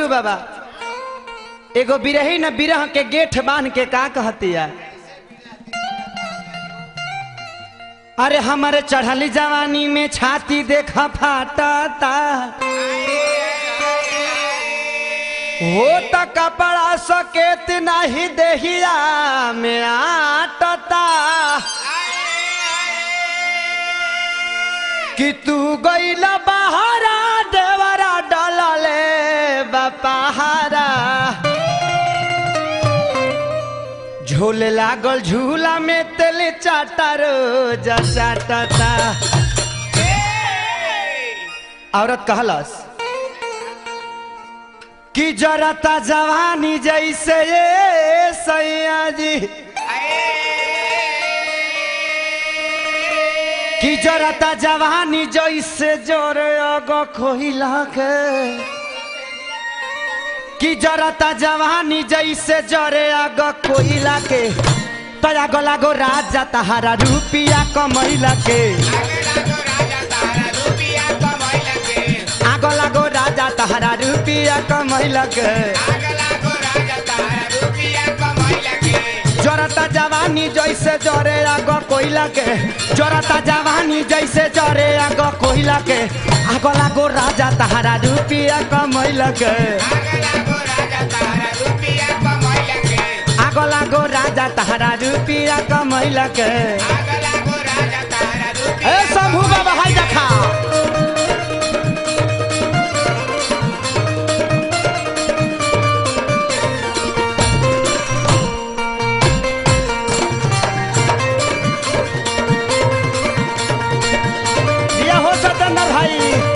छोटू बाबा एगो बिरही न बिरह के गेठ बांध के का कहतिया अरे हमारे चढ़ली जवानी में छाती देखा फाटता हो त कपड़ा सकेत नहीं देहिया में आटता कि तू गईला बहारा देवरा डलले बपहारा झूले लागल झूला में तेल चाटा रोज चाटता औरत कहलस कि जरता जवानी जैसे ये सैया जी कि जरता जवानी जैसे जोरे अगो खोहिला के कि जरता जवानी जैसे जरे अगो कोइला के तया गला गो राजा तहारा रुपिया कमैला के आगो लागो राजा तहारा रुपिया कमैला के जरता जवानी जैसे जरे आगो कोइला के जरता जवानी जैसे जरे आगो कोइला के आगो लागो राजा तहारा रुपिया कमैला के आगो लागो राजा तहारा रुपिया कमैला के ए शंभू बाबा हाय देखा दिया हो सतेंद्र भाई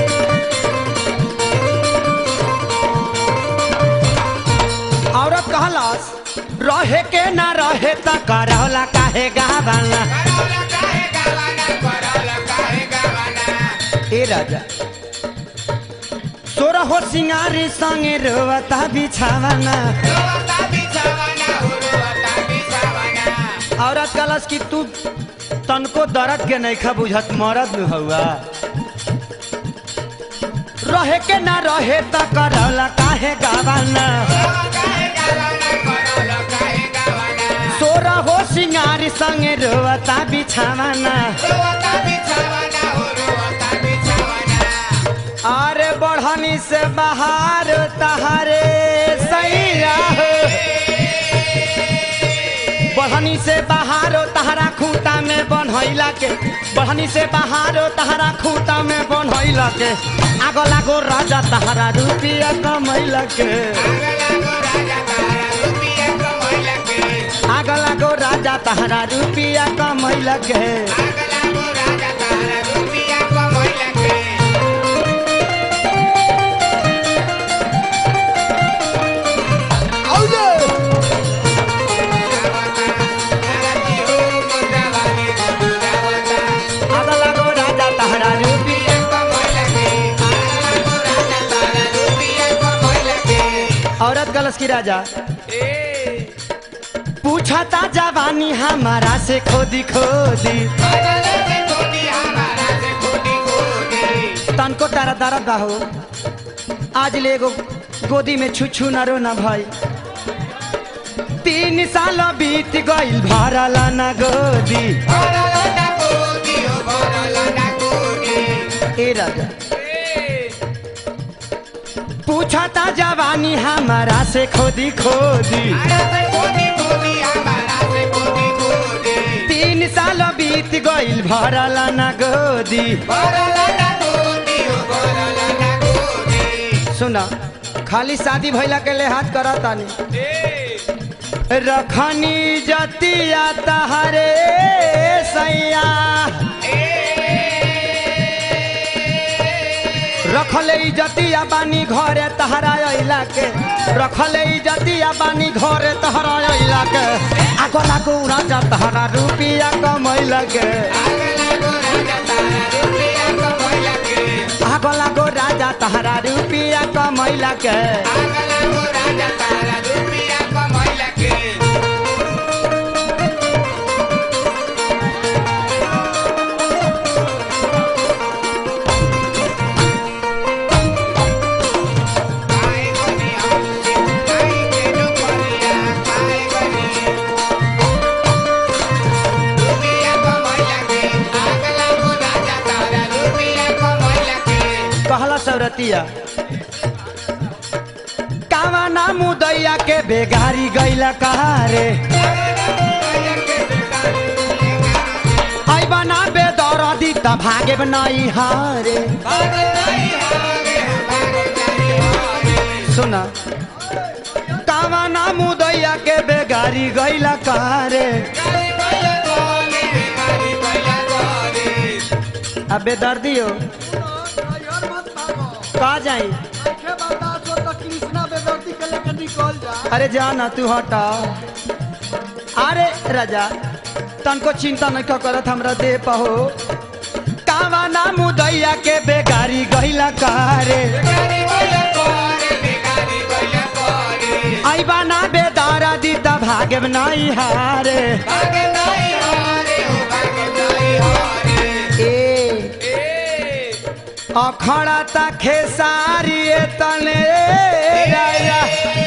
औरत कहलस रहे के ना रहे त करौला काहे गावाला ए राजा सोरा हो सिंगारी संगे रोवता बिछावाना औरत कहलस कि तू तनको दर्द के नहीं खा बुझत मरद में हुआ रहे के ना रहे त करौला काहे गावाना सोरा हो सिंगारी संगे रोवता बिछावाना अरे बढ़नी से बाहर तहारे सैया हो बढ़नी से बाहर तहरा खूटा में बनैला के बढ़नी से बाहर तहरा खूटा में बनैला के आगो लागो राजा तहरा रुपिया कमैला के आगो लागो राजा तहरा रुपिया कमैला के आगो लागो राजा तहरा रुपिया औरत गलस की राजा पूछा ता जवानी हमारा से खोदी खोदी तनको तारा दर्द बा हो आज ले एगो गोदी में छुछू न रो न भाई तीन साल बीत गइल भरला न गोदी ए राजा पूछा ता जवानी हमारा से खोदी खोदी तीन साल बीत गइल भरला न गोदी सुना खाली शादी भइला के लिहाज करत तानी रखनी जतिया तहरे सैया रखले इजतिया बानी घरे तहरा अइला के रखले इजतिया बानी घरे तहरा अइला के आगो लागो राजा तहरा रुपिया कमैला के आगो लागो राजा तहरा रुपिया कमैला के कहतिया कावा ना मुदैया के बेगारी गैला कहारे ऐबा ना बेदरदी त भागे नहीं हारे सुना कावा ना मुदैया के बेगारी गैला कहारे अबे दर्दी हो ड्राइवर मत भागो का जाई देखे बर्दाश्त हो तो कृष्णा बेदर्दी के लेकर निकल जा अरे जा ना तू हटा अरे राजा तनको चिंता नहीं क्यों करत हमरा दे पहो कावा ना मुदैया के बेगारी गहिला कारे आइबा ना बेदारा दी त भागे नहीं हारे ए अखड़ा ता खेसारी तने राजा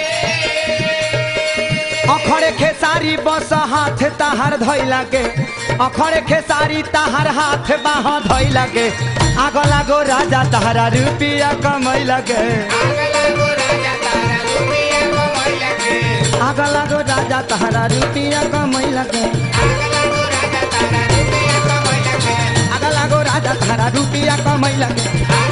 अखड़े खेसारी बस हाथ ताहार धैला के अखड़े खेसारी ताहार हाथ बाह धैला के आग लागो राजा ताहारा रुपिया कमैला के आग लागो राजा ताहारा रुपिया कमैला के आग लागो राजा ताहारा रुपिया कमैला के